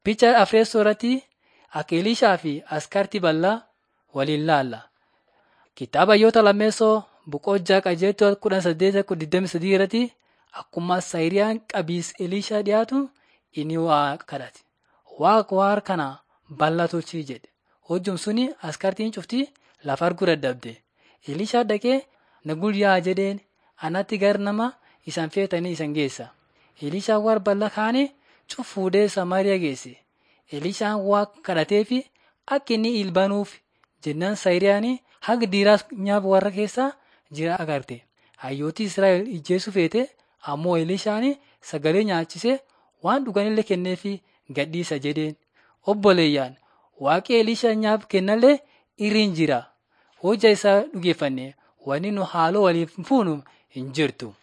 Picha afreessoo irratti akka Elishaa fi askartii bal'aa waliin laalla. Kitaaba Hayyoota Lammeessoo boqonnaa qajeeltoo kudha saddeet digdami sadii irratti akkuma Saayiriyaan qabiis Elishaa dhiyaatu inni waaqa kadhate. Waaqa waan kana bal'aa tolchii jedhe. Hojjum suni askartiin cuftii lafa arguu dadhabde. Elishaa dhaqee na guyyaa jedheen anatti gar nama isan feetanii isan geessa. Elishaan waan bal'aa kaane cuf fuudhee Samaariyaa geesse. Elishaan waaqa kadhatee fi akka inni ilbaanuuf jennaan Saayiriyaan haga dhiiraas nyaaba warra keessaa jira agarte. Hayyooti Israa'el ijjeessu feete ammoo Elishaan sagalee nyaachisee waan dhuganillee kenneefi gadhiisa jedheen. Obboleeyyaan waaqi Elishaa nyaab kennallee irriin jira. Hojja isaa dhugeeffanne wanni nu haaloo waliif fuunu hin jirtu.